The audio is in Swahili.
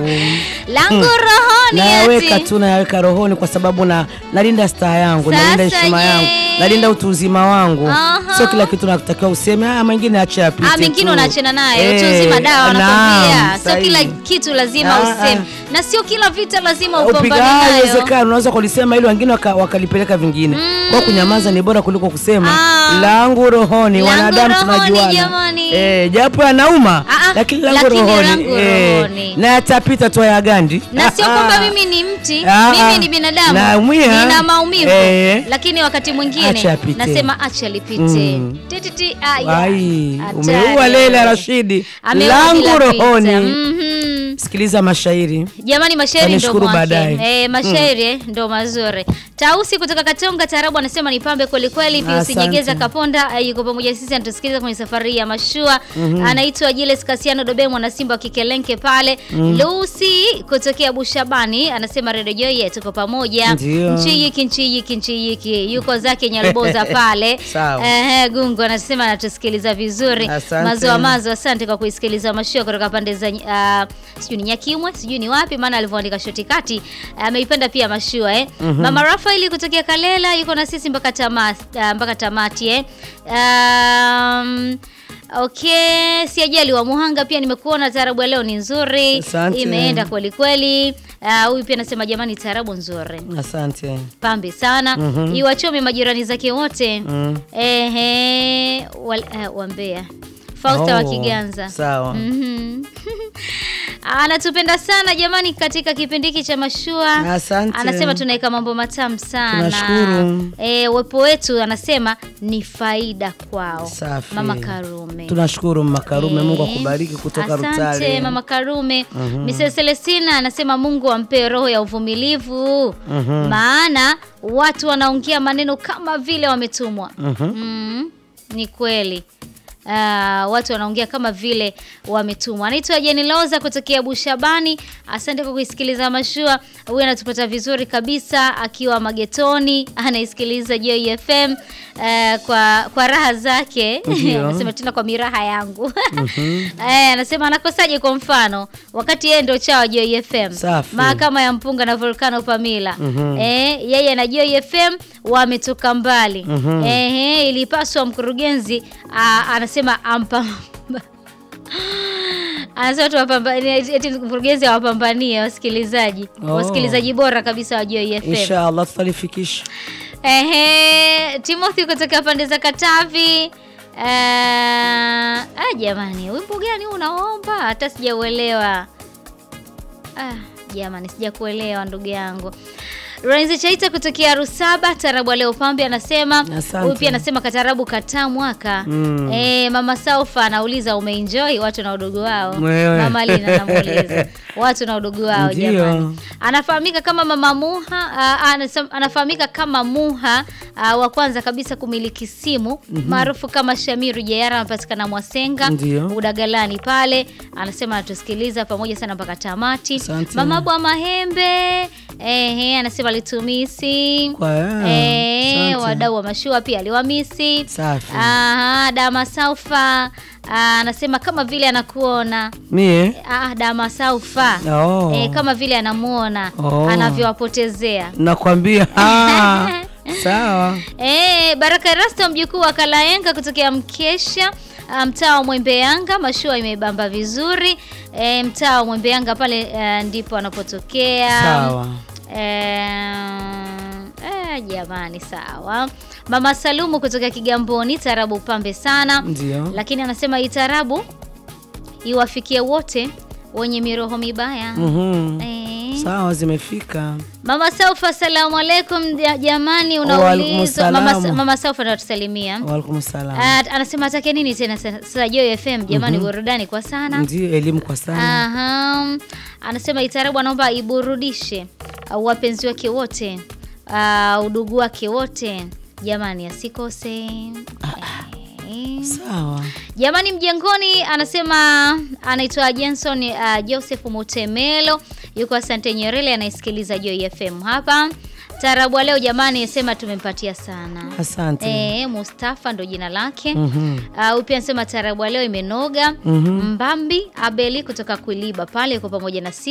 langu rohoni nayaweka eti. tu nayaweka rohoni kwa sababu na nalinda staha yangu Sasa nalinda heshima je? yangu nalinda utu uzima wangu Aha. sio kila kitu nakutakiwa useme ah, mengine acha yapite Ah, mengine tu." unaachana nayo Eh, utu uzima dawa wanakwambia naam, sio kila sahihi. kitu lazima Ah, useme ah. na sio kila vita lazima upiga upambane nayo haiwezekani unaweza kulisema ili wengine waka- wakalipeleka vingine kwa kunyamaza ni bora kuliko kusema Ah. langu rohoni Langu wanadamu rohoni, tunajuana jamani. eh, japo yanauma Ah, ah, lakini langu lakini rohoni langu eh, rohoni. na yatapita tu ya gandi na sio kwamba mimi ni mti Ah, mimi ah. ni binadamu Naumia. nina maumivu Eh. lakini wakati mwingine Acha yapite. nasema acha lipite Mm. Tititi, aya. ai Hatari. umeua Leila Rashidi Ameua langu bila pita. rohoni Mhm. sikiliza mashairi jamani mashairi ndo Tanishukuru mwake baadaye. e, mashairi eh, ndo mazuri tausi kutoka katonga tarabu anasema ni pambe kwelikweli piusi Asante. nyegeza kaponda eh, yuko pamoja sisi anatusikiliza kwenye safari ya mashua anaitwa jiles kasiano dobe mwana simba wa kikelenke pale lusi kutokea bushabani anasema redio joye tuko pamoja Ndio. nchiyiki nchiyiki nchiyiki yuko zake nyalboza pale Sawa. Ehe, gungu anasema anatusikiliza vizuri Asante. mazoa mazo asante kwa kuisikiliza mashua kutoka pande za uh, sijui ni nyakimwe sijui ni wapi maana alivyoandika shoti kati ameipenda pia mashua eh. mama rafaeli kutokea kalela yuko na sisi mpaka tama, uh, mpaka tamati eh. um, Okay, si ajali wa Muhanga pia nimekuona taarabu ya leo ni nzuri. Asante. Imeenda kweli kweli. Ah, Huyu pia anasema jamani taarabu nzuri. asante Pambe sana. Iwachome majirani zake wote. Mm. Ehe, wal, uh, wambea. Fausta wa Oh, Kiganza. sawa Mhm. Anatupenda sana jamani katika kipindi hiki cha mashua. Asante. Anasema tunaweka mambo matamu sana. Tunashukuru. E, uwepo wetu anasema ni faida kwao. Safi. Mama Karume. tunashukuru mama Karume Eh, Mungu akubariki kutoka Asante Rutale mama Karume. Mrs. Celestina anasema Mungu ampe roho ya uvumilivu. Maana watu wanaongea maneno kama vile wametumwa. Mm, ni kweli. Ah, watu wanaongea kama vile wametumwa. Anaitwa Jeni Loza kutokea Bushabani. Asante kwa kuisikiliza mashua. Huyu anatupata vizuri kabisa akiwa magetoni, anaisikiliza Joy FM eh, kwa kwa raha zake. Ndio. Anasema tena kwa miraha yangu. Eh, anasema anakosaje kwa mfano wakati yeye ndio chawa Joy FM. Safi. Mahakama ya Mpunga na Volcano Pamila. Eh, yeye na Joy FM wametoka mbali. Eh, ilipaswa mkurugenzi ah, anasema ampa Anasema tu wapambanie eti mkurugenzi awapambanie wasikilizaji. Oh. Wasikilizaji bora kabisa wa Joy FM. inshallah tutalifikisha Ehe, Timothy kutoka pande za Katavi. Eh, ah, jamani, wimbo gani huu unaomba? Hata sijauelewa. Ah, jamani, sijakuelewa ndugu yangu. Renzi Chaita kutokea Rusaba, tarabu leo pambe anasema. Asante. Huyu pia anasema katarabu kataa mwaka. Mm. Eh, mama Saufa anauliza umeenjoy watu na udogo wao. Wewe. Mama Lina anamuuliza watu na udogo wao Ndio. jamani. Anafahamika kama mama Muha, uh, anasem- anafahamika kama Muha uh, wa kwanza kabisa kumiliki simu maarufu kama Shamiru Jayara, anapatikana Mwasenga Ndio. Udagalani pale. Anasema anatusikiliza pamoja sana mpaka tamati. Asante. Mama Bwa Mahembe ehe, anasema alitumisi Kwa- eh, asante. wadau wa mashua pia aliwamisi. Safi. Aha, Dama Saufa ah, anasema kama vile anakuona mie Ah, Dama Saufa Oh. eh, kama vile anamuona Oh. anavyowapotezea nakwambia ah, sawa eh, Baraka Rasta mjukuu wa Kalaenga kutokea Mkesha ah, mtaa wa Mwembeyanga, mashua imebamba vizuri eh, mtaa wa Mwembeyanga pale eh, ndipo anapotokea sawa Eh, eh, jamani sawa. Mama Salumu kutoka Kigamboni, tarabu pambe sana ndio lakini anasema hii tarabu iwafikie wote wenye miroho mibaya. Mhm. Eh. sawa zimefika Mama Saufa, asalamu alaikum ja- jamani, Waalaikum unaulizwa mama, salamu. mama Saufa ndo atusalimia. waalaikum salam Ah, anasema atake nini tena sa- sasa Joy FM jamani, burudani kwa sana. ndio elimu kwa sana Aha. Anasema itarabu anaomba iburudishe uh, wapenzi wake wote uh, udugu wake wote jamani, asikose Eh. sawa Jamani mjengoni, anasema anaitwa Jenson uh, Joseph Mutemelo, yuko Asante Nyerere, anaisikiliza Joy FM hapa. Taarabu wa leo jamani, sema tumempatia sana. asante Eh, Mustafa ndo jina lake. Mhm. Uh, huyu pia anasema taarabu wa leo imenoga. Mhm. Mbambi Abeli kutoka Kuiliba pale yuko pamoja na sisi.